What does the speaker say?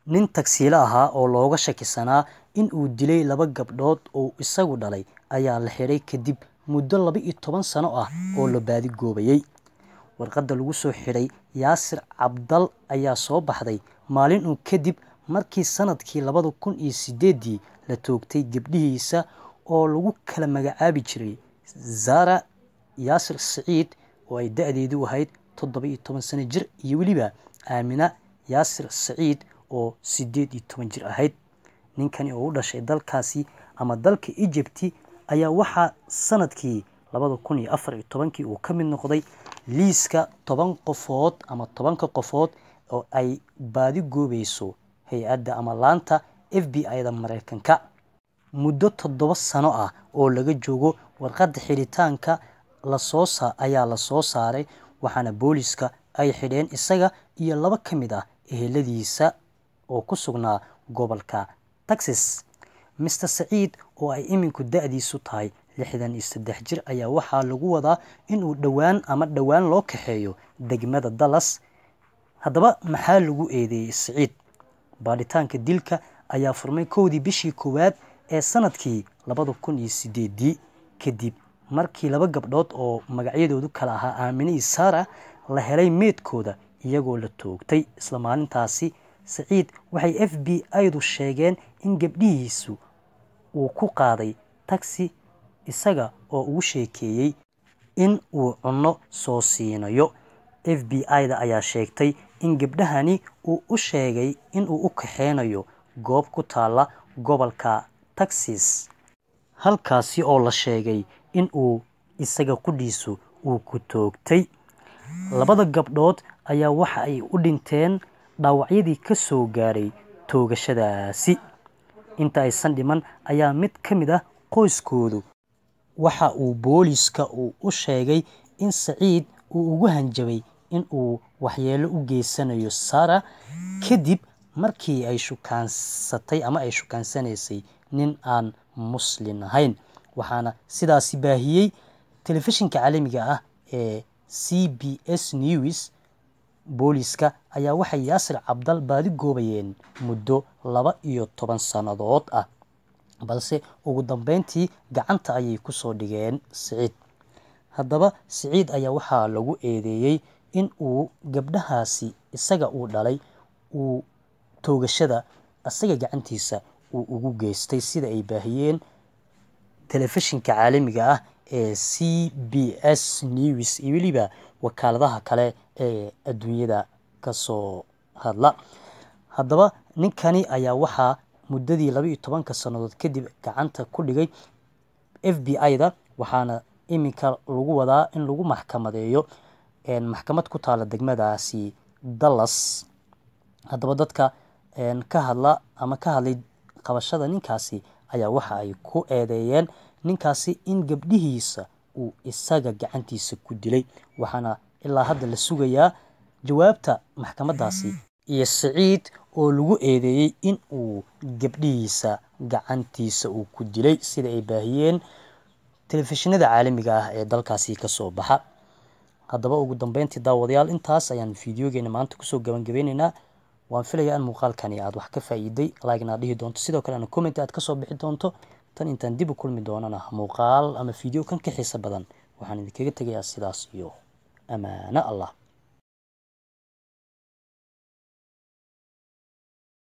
nin tagsiile ahaa oo looga shakisanaa in uu dilay laba gabdhood oo isagu dhalay ayaa la xidhay kadib muddo laba iyo toban sano ah oo la baadigoobayay warqadda lagu soo xidhay yaasir cabdal ayaa soo baxday maalin uun kadib markii sanadkii labada kun iyo sideedii la toogtay gabdhihiisa oo lagu kala magacaabi jiray zara yaasir siciid oo ay da-deedu ahayd toddoba iyo toban sano jir iyo weliba aamina yaasir saciid oo sideed iyo toban jir ahayd ninkani oo u dhashay dalkaasi ama dalka egypti ayaa waxaa sanadkii labada kun iyo afar iyo tobankii uu ka mid noqday liiska toban qofood ama tobanka qofood oo ay baadi goobayso hay-adda ama laanta f b i da mareykanka muddo toddoba sano ah oo laga joogo warqadda xidhitaanka lasoo ayaa la soo saaray waxaana booliska ay xidheen isaga iyo laba ka mid ah eheladiisa oo ku sugnaa gobolka texas master saciid oo ay iminku da-diisu tahay lixdan iyo saddex jir ayaa waxaa lagu wadaa inuu dhowaan ama dhowaan loo kaxeeyo degmada dallas haddaba maxaa lagu eedeeyey saciid baadhitaanka dilka ayaa furmay kowdii bishii koowaad ee sanadkii labada kun iyo sideedii kadib markii laba gabdhood oo magacyadoodu kala ahaa aamine iyo sara la helay meedkooda iyagoo la toogtay isla maalintaasi saciid waxay f b i-du sheegeen in gabdhihiisu uu ku qaaday taxi isaga oo ugu sheekeeyey in uu cunno soo siinayo f b i-da ayaa sheegtay in gabdhahani uu u sheegay inuu u kaxeynayo goob ku taalla gobolka texas halkaasi oo la sheegay in uu isaga qudhiisu uu ku toogtay labada gabdhood ayaa waxa ay u dhinteen dhaawacyadii ka soo gaaray toogashadaasi inta aysan dhiman ayaa mid ka mid ah qoyskoodu waxa uu booliiska uu u sheegay in saciid uu ugu hanjabay in uu waxyeelo u geysanayo sara kadib markii ay shukaansatay ama ay shukaansanaysay nin aan muslin ahayn waxaana sidaasi baahiyey telefishinka caalamiga ah ee c b s news booliiska ayaa waxay yaasir cabdal baadi goobayeen muddo laba iyo toban sannadood ah balse ugu dambeyntii gacanta ayay kusoo dhigeen siciid haddaba siciid ayaa waxaa lagu eedeeyey in uu gabdhahaasi isaga uu dhalay uu toogashada isaga gacantiisa uu ugu geystay sida ay baahiyeen telefishinka caalamiga ah ee c b s news iyo weliba wakaaladaha kale ee adduunyada kasoo hadla haddaba ninkani ayaa waxaa muddadii laba iyo tobanka sannadood kadib gacanta ku dhigay f b i-da waxaana iminka lagu wadaa in lagu maxkamadeeyo maxkamad ku taala degmadaasi dallas haddaba dadka ka hadla ama ka hadlay qabashada ninkaasi ayaa waxa ay ku eedeeyeen ninkaasi in gabdhihiisa uu isaga gacantiisa ku dilay waxaana ilaa hadda la sugayaa jawaabta maxkamadaasi iyo saciid oo lagu eedeeyey in uu gabdhihiisa gacantiisa uu ku dilay sida ay baahiyeen telefishinada caalamiga ah ee dalkaasi kasoo baxa haddaba ugu dambeyntii daawadayaal intaas ayaan fideogeena maanta kusoo gabangabeyneynaa waan filayaa in muuqaalkani aad wax ka faa'iiday like aad dhihi doonto sidoo kale ana comment aad kasoo bixi doonto tan intaan dib u kulmi doonana muuqaal ama video kan ka xiisa badan waxaan idinkaga tegayaa sidaas iyo amaano allah